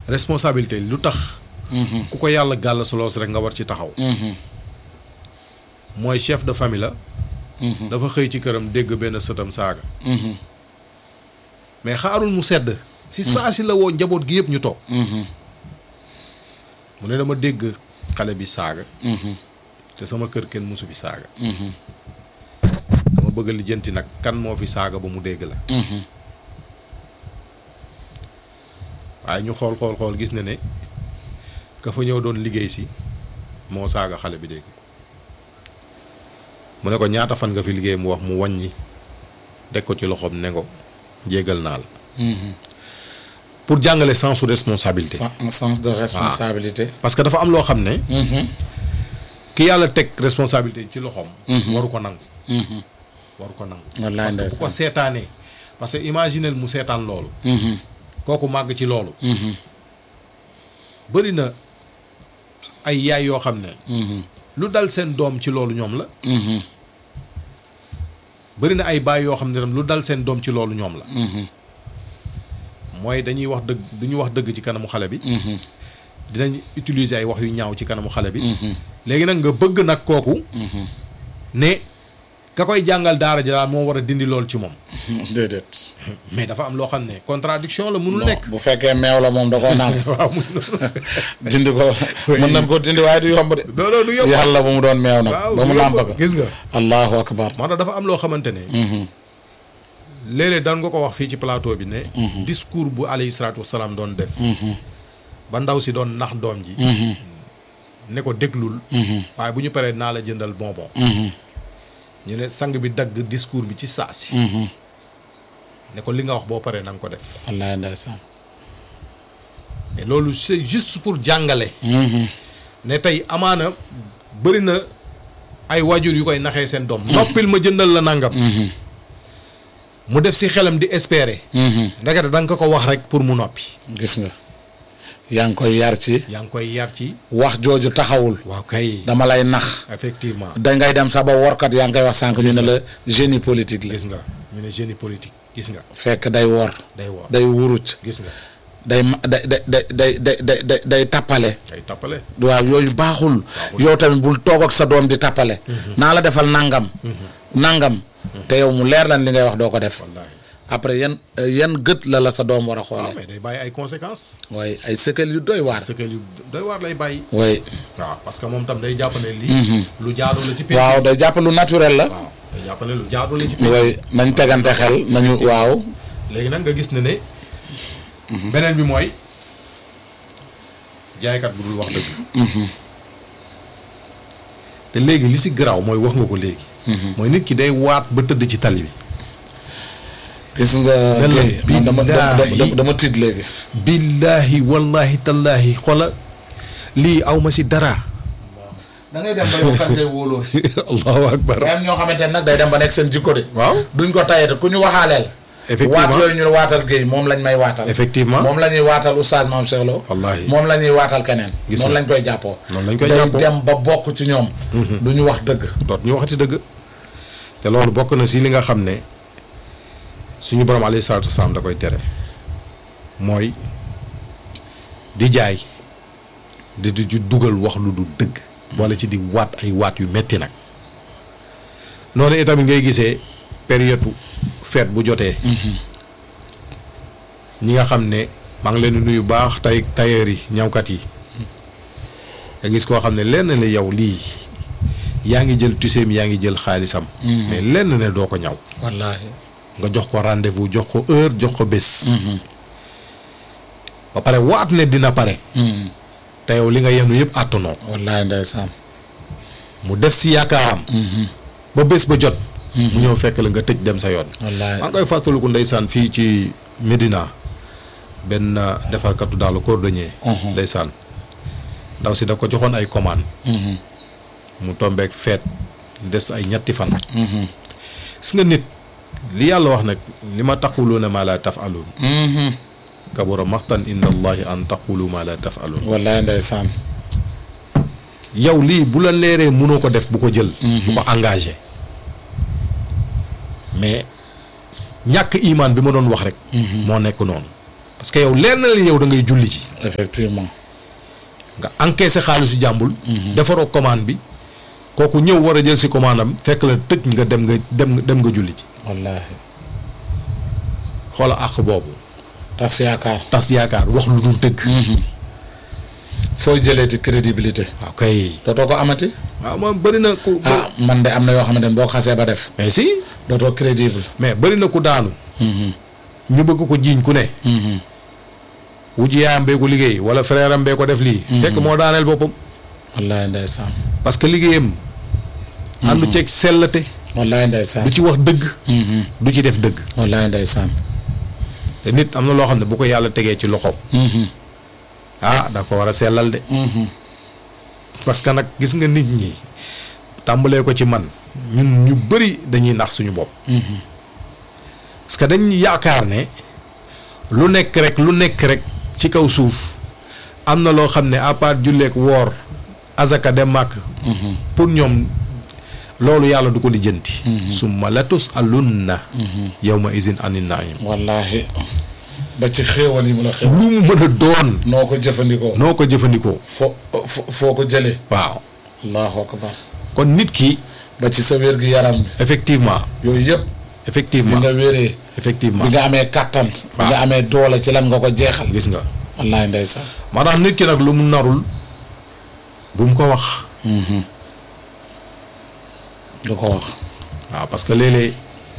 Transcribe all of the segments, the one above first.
responsabilité lu tax ku ko yàlla gàll soloos rek nga war ci taxaw mooy chef de famille la dafa xëy ci këram dégg benn sëtam saaga mais xaarul mu sedd si saa si la woo njaboot gi yëpp ñu toog mu ne dama dégg xale bi saaga te sama kër kenn mosu fi saaga dama bëgg a lijjanti nag kan moo fi saaga ba mu dégg la waaye ñu xool xool xool gis na ne ka fa ñëw doon liggéey si moo saaga xale bi dégg ko mu ne ko ñaata fan nga fi liggéey mu wax mu wàññi teg ko ci loxoom ne ko jéggal naa la pour jàngale sens su responsabilité Sen- sens de responsabilité. parce que dafa am loo xam ne ki yàlla teg responsabilité ci loxoom waru ko nangu waru ko nangu wallaay parce que bu ko ndeysaan. seetaanee parce que imaginel mu seetaan loolu kooku màgg ci loolu bëri na ay yaay yoo xam ne lu dal seen doom ci loolu ñoom la bëri na ay baay yoo xam ne tam lu dal seen doom ci loolu ñoom la mooy dañuy wax dëgg du ñu wax dëgg ci kanamu xale bi dinañ utiliser ay wax yu ñaaw ci kanamu xale bi léegi nag nga bëgg nag kooku ne ka koy jàngal daara ji daal moo war a dindi lool ci moom déedéet. mais dafa am loo xam ne contradiction la mënul bon nekk bu fekkee meew la moom da koo naan waaw mu dindi ko mën nañ ko dindi waaye du yomb de. non non du yomb yàlla ba mu doon meew nag. waaw ba mu du yomb. nàmp ko. gis nga allahu akbar. moo tax dafa am loo xamante ne léeg-léeg daan nga ko wax fii ci plateau bi ne discours bu alayhi salaatu wasalaam doon def ba ndaw si doon nax doom ji ne ko déglul waaye bu ñu paree naa la jëndal bonbon ñu ne sang bi dagg discours bi ci saa si ne ko li nga wax boo paree na nga ko def wallaay ndeysaan. mais loolu c'est juste pour jàngale ne tey amaana bëri na ay waajur yu koy naxee seen doom noppil ma jëndal la nangam mu def si xelam di espérer ndekete da nga ko ko wax rek pour mu noppi gis nga. yaa ngi koy yar ci. yaa ngi koy yar ci wax jooju taxawul. waaw kay dama lay nax. effectivement dangay dem sax ba workat yaa ngi koy wax sànq ñu ne la génie politique la. gis nga ñu ne génie politique gis nga fekk day wor. day woor day wuruc. gis nga day ma day day day day day day day day tappale. ay tappale waaw yooyu baaxul. yow tamit bul toog ak sa doom di tappale. naa la defal nangam. nangam. te yow mu leer lan li ngay wax doo ko def. wallaahi après yan yan gët la la sa doom war a waaw xoolee. mais day bàyyi ay conséquences waaye ay sëkkal yu doy waar. ce que yu doy waar lay bàyyi waaye waaw parce que moom tam day jàpp ne lii lu jaadu la ci pénc waaw day jàpp lu naturel la. waaw day jàpp ne lu jaadu la ci pénc waaye nañ tegante xel nañu waaw. léegi nag nga gis ne ne beneen bi mooy jaaykat bu dul wax dëgg te léegi li si garaaw mooy wax nga ko léegi mooy nit ki day waat ba tëdd ci tali bi gis nga. Yàlla kay man dama dama billaahi. dama dama tiit léegi. billaahi wallahi tallaahi xola lii aw ma si dara da ngay dem ba yow kan ngay wóoloo. allahu akbar am ñoo xamante ne nag day dem ba nekk seen jikko de. waaw duñ ko tayete ku ñu waxaaleel. Effectivement. waat yooyu ñu waatal géey moom lañ may waatal. effectivement moom la ñuy waatal oustaz Mame Cheikh Lo. Wallaahi. moom la ñuy waatal keneen. Gis noonu nga. lañ koy jàppoo. Noonu lañ koy day jàppoo. dem ba bokk ci ñoom. du ñu wax dëgg. doot ñu waxati dëgg te loolu bokk na si li nga xam ne suñu borom alayhi salaatu wasalaam da koy tere mooy di jaay di di ju dugal wax lu du dëgg wala ci di waat ay waat yu metti nag noonu itamit ngay gisee période fête bu jotee ñi nga xam ne maa ngi leen di nuyu baax tay tailleur yi ñawkat yi nga gis koo xam ne lenn ne yow lii yaa ngi jël tuseem yaa ngi jël xaalisam mais lenn ne doo ko ñaw wallaahi. nga jox ko rendez-vous jox ko heure jox ko bés ba pare waat ne dina pare te yow li nga yenu yëpp àttanoo ko wallaahi ndeysaan. mu def si yaakaaram ba bés ba jot mu ñëw fekk la nga tëj dem sa yoon wallaahi. maa ngi koy fàttaliku ndeysaan fii ci Médina benn defarkatu daal cordonnier ndeysaan ndaw si da ko joxoon ay commande mu tombeek feet des ay ñetti fan gis nga nit li yàlla wax nag li ma taquluuna ma la tafaluun kabura maxtan inda allahi an taqulu ma la tafaluun wallaahi ndeysaan. yow lii bu la leeree mënoo ko def bu ko jël bu ko engagé mais ñàkk imaan bi ma doon wax rek moo nekk noonu parce que yow leer na la yow da ngay julli ji effectivement nga encaissé xaalisu jàmbul defaroo commande bi kooku ñëw war a jël si commande am fekk la tëj nga dem nga dem nga dem nga julli ji wallaahi xoola àq boobu tas yaakaar tas yaakaar wax lu dul dëgg fooy jëlee ci crédibilité waaw kay dootoo ko amati waaw moom bëri na ku ah man de am na yoo xamante ne boo ko xasee ba def mais si dootoo crédible mais bëri na ku daanu ñu bëgg ko jiiñ ku ne wujj yaayam bee ko liggéey wala frère am bee ko def lii fekk moo daaneel boppam wallaahi ndeysaan parce que liggéeyam àndu ceeg sellate wallaahi ndeysaan du ci wax dëgg du ci def dëgg wallaahi ndeysaan te nit am na loo xam ne bu ko yàlla tegee ci loxoom ah da ko war a sellal de parce que nag gis nga nit ñi tàmbalee ko ci man ñun ñu bëri dañuy nax suñu bopp parce que dañ yaakaar ne lu nekk rek lu nekk rek ci kaw suuf am na loo xam ne à part julleek woor azaka dem màkk pour ñoom loolu yàlla du ko lijjanti summa latus alunna yawma izin anin naim wallaahi ba ci xéewal yi mu la xéewal lu mu mën a doon noo ko jëfandikoo noo ko jëfandikoo fo fo foo ko jëlee waaw allahu akbar kon nit ki ba ci sa wér gi yaram bi effectivement yooyu yëpp bi effectivement nga wéree effectivement bi nga amee kattan bi waaw. nga amee doole ci lan nga ko jeexal gis nga wallaahi ndeysaan moo tax nit ki nag lu mu narul bu mu ko wax du ko wax waaw parce que léeg-léeg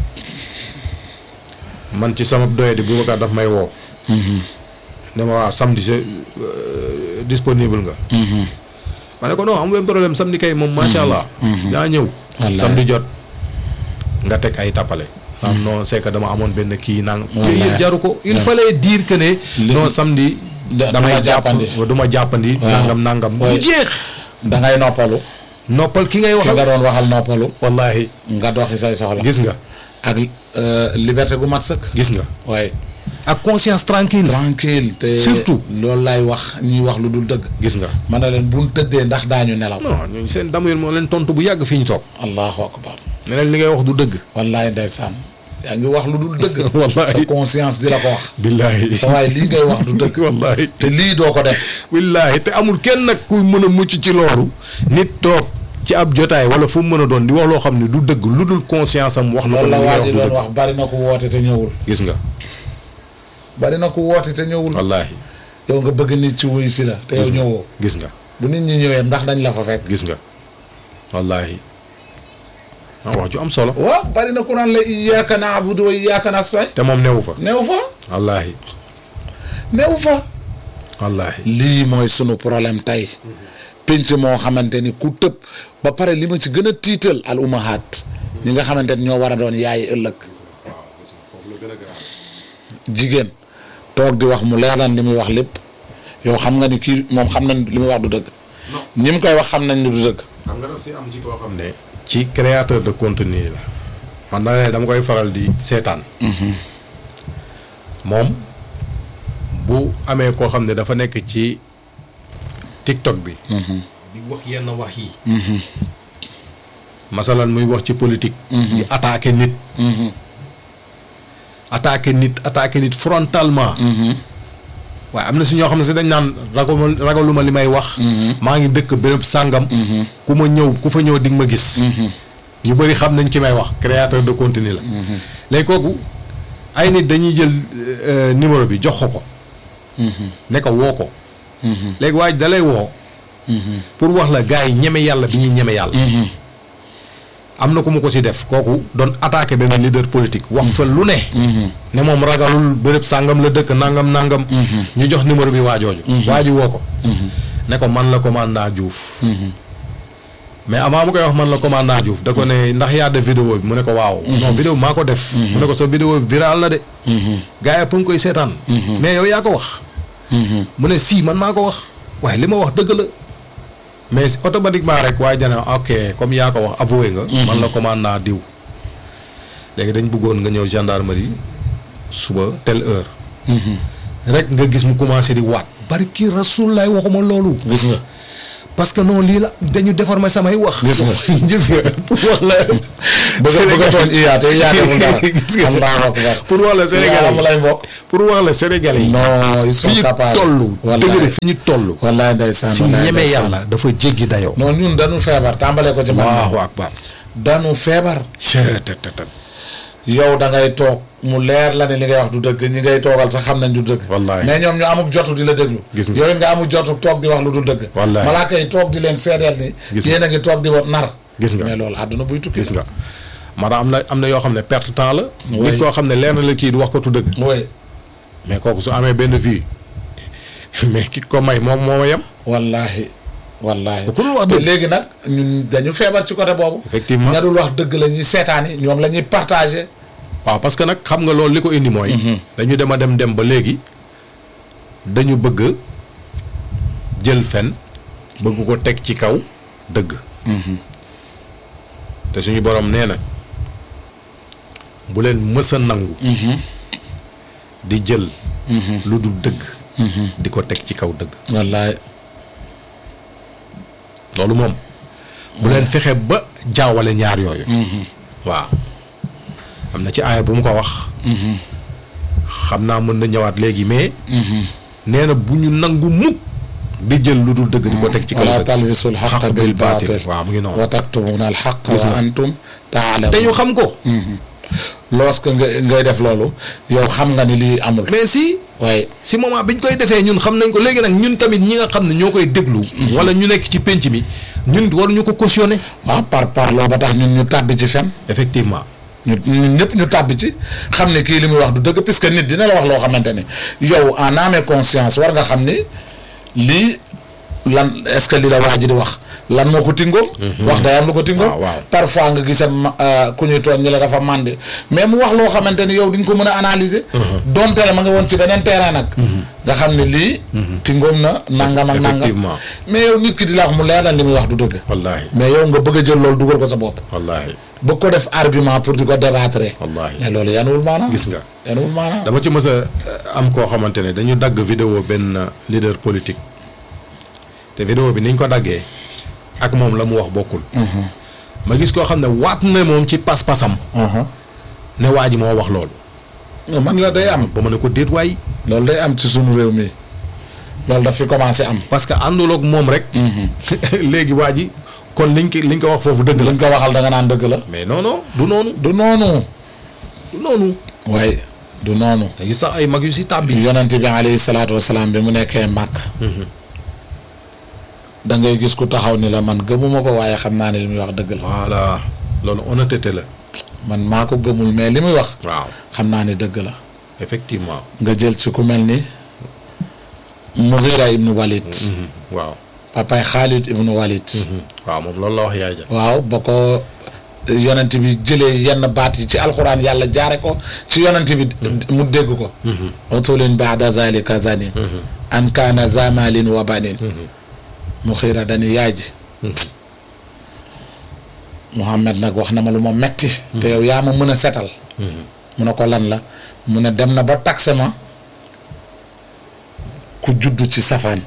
man ci sama doye di Boubacar daf may woo ne ma waaw samedi c'est euh, disponible nga ma ne ko non amu leen problème samedi kay moom macha allah yaa ñëw Wallaay. samedi jot nga teg ay tappale naan non c'est que dama amoon benn kii nang Wallaay. yooyu yëpp jaru ko il Ouais. fallait dire que ne Li- non samedi Da- damay duma jàpp jàppandi. du ma jàppandi Waaw. nangam nangam Ouais. mu jeex da ngay noppalu noppal ki ngay ki nga waxal doon waxal noppalu wallahi nga doxi say soxla gis nga ak euh, liberté gu mat sëkk gis nga waaye ak conscience tranquille tranquille te Surtout. loolu laay wax ñuy wax lu dul dëgg gis nga man na leen buñ tëddee ndax daañu nelaw non ñooñu seen damuir moo leen tontu bu yàgg fii ñu toog allahu akbar ne leen li ngay wax du dëgg wallaay ndeysaan yaa ngi wax lu dul dëgg Wallaay. sa conscience di la ko wax billaahi sa waay lii ngay wax du dëgg wallaahi te lii doo ko def billaahi te amul kenn nag ku mën a mucc ci loolu nit toog ci ab jotaay wala fu mu mën a doon di wax loo xam ne du dëgg lu dul conscience am wax na ko loolu ne la li ngay wax waa ji du doon dëgg wax bari na ku woote te ñëwul gis nga bari na ku woote te ñëwul wallaahi yow nga bëgg nit ci wuyu si la te yow gis nga ñëwoo gis nga bu nit ñi ñëwee ndax dañ la fa fekk gis nga wallaahi ah wax ju am solo waaw bari na ku naan la iyyaka na'budu wa iyyaka nasta'in te moom newu fa néew fa wallaahi néew fa wallaahi lii mooy sunu problème tey pénc moo xamante ni ku tëb ba pare li ma ci gën a tiital al umahaat ñi nga xamante ni ñoo war a doon yaay ëllëg jigéen toog di wax mu leer lan li muy wax lépp yow xam nga ni kii moom xam nañ li muy wax du dëgg ñi mu koy wax xam nañ ni du dëgg xam nga daf si am ci koo xam ne ci créateur de contenu yi la man da ne dama koy faral di seetaan moom bu amee koo xam ne dafa nekk ci TikTok bi di wax yenn wax yi masalan muy wax ci politique di attaquer nit attaquer nit attaquer nit frontalement waaye am na si ñoo xam ne si dañ naan ragaluma ragaluma li may wax maa ngi dëkk béréb sàngam ku ma ñëw ku fa ñëw di nga ma gis ñu bëri xam nañ ki may wax créateur de contenu la léegi kooku ay nit dañuy jël euh, numéro bi jox ko ko ne ko woo ko léegi waaj da lay woo pour wax la gars yi ñeme yàlla bi ñuy ñeme yàlla am na ku mu ko si def kooku doon attaqué benn leader politique wax fa lu ne ne moom ragalul béréb sàngam la dëkk nangam nangam ñu jox numéro bi waajooju waaju woo ko ne ko man la commandant Diouf mais avant mu koy wax man la commandant Diouf da ko ne ndax yaa def vidéo bi mu ne ko waaw non vidéo bi maa ko def mu ne ko sa vidéo bi viral na de gars yi ëpp nga koy seetaan mais yow yaa ko wax mu ne si man maa ko wax waaye li ma wax dëgg la mais automatiquement rek waaye jane ok comme yaa ko wax avoué nga man la commandant diw léegi dañ bëggoon nga ñëw gendarmerie suba telle heure rek nga gis mu commencé di waat barki rasul laay waxuma loolu gis nga parce que non lii la dañu déformer samay wax. Gis nga. gis nga pour wax la. bëgg a bëgg a tooñ iyaa te iyaa deful dara gis nga Allahu akbar pour wax la Sénégalais Iyaa lay mbokk pour wax la Sénégalais yi. non ils sont fi ñu capables toll. wallaay dëgg fi ñu toll. wallaay ndeysaan si wallaay ñeme ndeysaan. yàlla dafa jéggi dayoo. non ñun dañu feebar tàmbalee ko ci man Allahu akbar. dañu feebar cheetetetet. yow da ngay toog mu leer la ne li ngay wax du dëgg ñi ngay toogal sax xam nañ du dëgg Wallaay. mais ñoom ñu amuk jotu di la déglu Gis nga. yow it nga amuk jotu toog di wax lu dul dëgg Wallaay. malaaka yi toog di leen seedeel ni Gis nga. yéen a ngi toog di wat nar Gis nga. mais loolu àdduna buy tukki gis nga maanaam am na am na yoo xam ne perte temps la. Oui. nit koo xam ne leer na la kii du wax ko tu dëgg. oui mais kooku su amee benn vie mais ki ko may moom moo ma yem. wallaahi wallaahi que ku dul wax te dëgg. léegi nag ñun dañu feebar ci côté boobu Effectivement. ña dul wax dëgg la ñuy seetaani ñoom la ñuy partagé waaw parce que nag xam nga loolu li ko indi mooy. dañu dem a dem dem ba léegi dañu bëgg jël fen bëgg ko teg ci kaw dëgg. te suñu borom nee na bu leen mës a nangu. di jël. lu dul dëgg. di ko teg ci kaw dëgg. wallaay loolu moom bu leen fexe ba jaawale ñaar yooyu. waaw am na ci aaya bu mu ko wax. xam naa mën na ñëwaat léegi mais. nee na bu ñu nangu mukk di jël lu dul dëgg di ko teg ci kaw wala dëgg. talbisul xaq xaq bil bil baatil baatil. waaw mu ngi noonu. wa taktumuuna al xaq Gis wa nga. antum taalamuun te ñu xam ko. lorsque nga ngay def loolu yow xam nga ni lii amul mais si waaye si moment bi ñu koy defee ñun xam nañ ko léegi nag ñun tamit ñi nga xam ne ñoo koy déglu. wala ñu nekk ci pénc mi ñun waruñu ko cautionner. waaw par par loo ba tax ñun ñu tàbbi ci fen effectivement. ñu ñun ñëpp ñu tàbbi ci xam ne kii li muy wax du dëgg puisque nit dina la wax loo xamante ni yow en âme et conscience war nga xam ni lii lan est-ce que li la waa ji di wax lan moo ko tingoom wax day am lu ko tingoom waaw, waaw. parfois nga gisa ma- euh, ku ñuy tooñ ñi la dafa màndi mais mu wax loo xamante ni yow di nga ko mën a analyser donte la ma nga woon ci beneen terrain nag nga xam ne lii tingoom na nangam ak nangam Effectivement. mais yow nit ki di la wax mu leer la li muy wax du dëgg wallaahi mais yow nga bëgg a jël loolu dugal ko sa bopp wallaahi bëgg ko def argument pour di ko débattre. wallaahi. mais loolu yanuwul maanaam. gis nga. yanuwul maanaam. dama ci mës a am koo xamante ne dañu dagg vidéo benn leader politique te vidéo bi niñ ko daggee ak moom la mu wax bokkul. ma gis koo xam ne waat na moom ci pas-pasam ne waa ji moo wax loolu. non man la day am. ba ma ne ko déet waay loolu day am ci sunu réew mi loolu daf fi commencé am. parce que àndul ak moom rek. léegi waa ji kon liñ ko liñ ko wax foofu dëgg la. luñ ko waxal da nga naan dëgg la. mais non non du noonu du noonu. du noonu. waaye du noonu. te gis sax ay mag yu si tàbbi. yonent bi alayhi salaatu wasalaam bi mu nekkee màkk. da ngay gis ku taxaw ni la man gëmuma ko waaye xam naa ne li muy wax dëgg la. voilà loolu honnêteté la. man maa ko gëmul mais li muy wax. waaw xam naa ne dëgg la. effectivement. nga jël ci ku mel ni. Mughira ibnu Walid. waaw. papaay Khalid ibnu Walid. waaw moom loolu la wax yaay ja. waaw ba ko yonent bi jëlee yenn baat yi ci alxuraan yàlla jaare ko ci yonent bi mu dégg ko utulin baada zalika zanin an kaana zamalin wa banin mu xiira dani yaay ji Muhammad nag wax na ma lu ma metti te yow yaa ma mën a setal mu ne ko lan la mu ne dem na ba taxe ma ku juddu ci safaan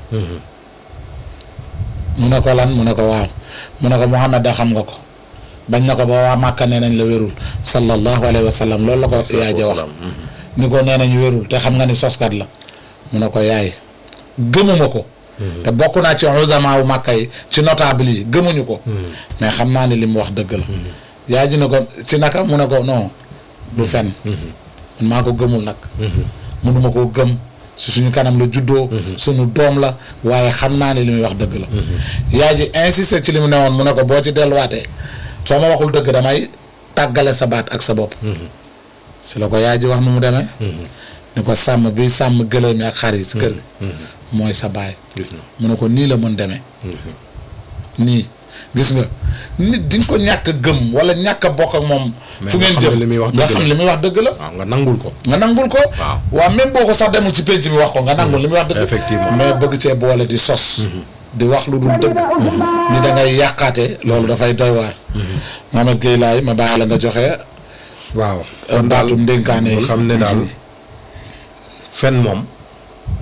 mu ne ko lan mu ne ko waaw mu ne ko Muhammad da xam nga ko bañ na ko ba waa Màkka nee nañ la wérul sallallahu alayhi wa sallam loolu la ko yaay ja wax ni ko nee nañ wérul te xam nga ni soskat la mu ne ko yaay gëmuma ko te bokk naa ci uzama wu Màkka yi ci notable yi gëmuñu ko mais xam naa ni li mu wax dëgg la yaay ji ne ko ci naka mu ne ko non du fen man maa ko gëmul nag mënuma koo gëm si suñu kanam la juddoo suñu doom la waaye xam naa ne li muy wax dëgg la yaay ji insisté ci li mu ne woon mu ne ko boo ci delluwaatee soo ma waxul dëgg damay tàggale sa baat ak sa bopp si la ko yaay ji wax nu mu demee ni ko sàmm bi sàmm gëléem yi ak xar yi si kër gi mooy sa baay gis na mu ne ko nii la mën demee gis na nii gis nga nit di nga ko ñàkk a gëm wala ñàkk a bokk ak moom fu nga ngeen xam jëm ne li muy wax nga dëgg xam la. li muy wax dëgg la waaw nga nangul ko. nga nangul ko. Waaw. waaw même boo ko sax demul ci penc mi wax ko nga nangul li muy wax dëgg. Effectivement. mais bëgg cee boole di sos. di wax lu dul dëgg. ni da ngay yàqaate loolu dafay doy waar. Mohamed Gueye laay ma bàyyi la nga joxe. waaw baatu ndénkaane yi xam ne daal fen moom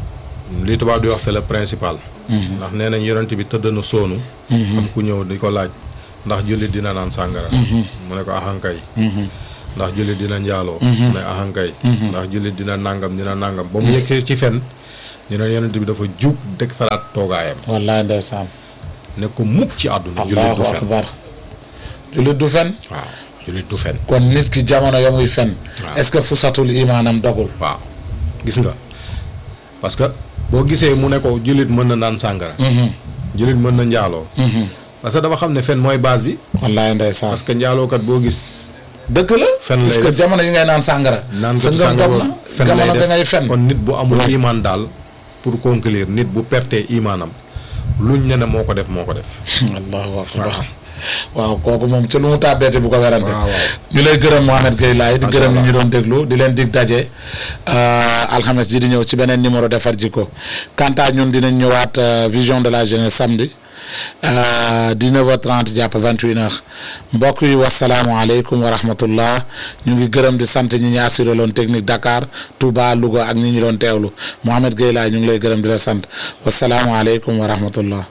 li tubaab di wax c'est le principal. ndax nee nañ yonent bi tëdd na soonu. am ku ñëw di ko laaj ndax jullit dina naan sàngara. mu ne ko ahankay. ndax jullit dina njaaloo. mu ne ahankay. ndax jullit dina nangam dina nangam ba mu yeggee ci fen ñu ne yonent bi dafa jub dëkk faraat toogaayam. wallaay ndeysaan ne ko mukk ci àdduna. jullit allahu du fen akbar jullit du fen waaw jullit du fen. kon nit ki jamono ya muy fen Waaw. est-ce que fusatul imaanam dogul waaw gis nga parce que boo gisee mu ne ko jullit mën na naan sàngara. jullit mën na njaaloo. parce que dafa xam ne fen mooy base bi. wallaay ndeysaan parce que njaalookat boo gis. dëgg la fen lay parce que def. jamono yi ngay naan sàngara naan sa ko ngëm sàngara dog na fen lay jamono def nga ngay fen kon nit bu amul imaan daal pour conclure nit bu pertee imaanam luñ ne ne moo ko def moo ko def. allahu akbar waaw kooku moom ci lu mu tàbbeete bu ko werante waaw, waaw. ñu lay gërëm Mohamed Gueye Laye di Macha gërëm ñi Allah. ñu doon déglu di leen dig daje euh, alxames ji di ñëw ci beneen numéro defar jikko quant à ñun dinañ ñëwaat euh, vision de la jeunesse samedi euh, 19h30 jàpp 21h mbokk yi wasalaamualeykum wa rahmatullah ñu ngi gërëm di sant ñi ñu assuré loon technique Dakar Touba Louga ak ñi ñu doon teewlu Mohamed Gueye Laye ñu ngi lay gërëm di la sant wasalaamualeykum wa rahmatullah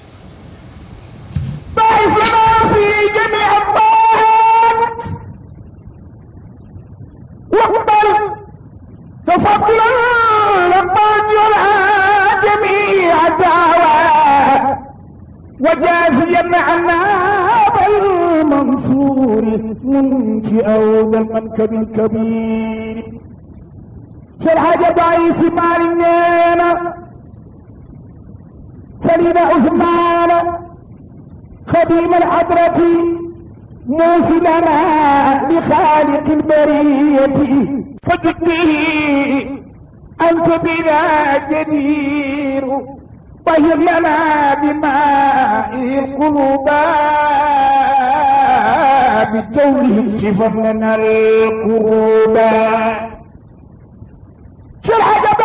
بارك في جميع الطاعات واقبل تفضلا لمن يرعى جميع الدعوات وجازيا عنا بالمنصور منشئا ذا المنكب الكبير شرح ضعيف مالنا سليم عثمان خديم الحضرة موصلنا لخالق البرية فجد به أنت بنا جدير طهر لنا بماء القلوب بجوله شفر لنا القلوب شرح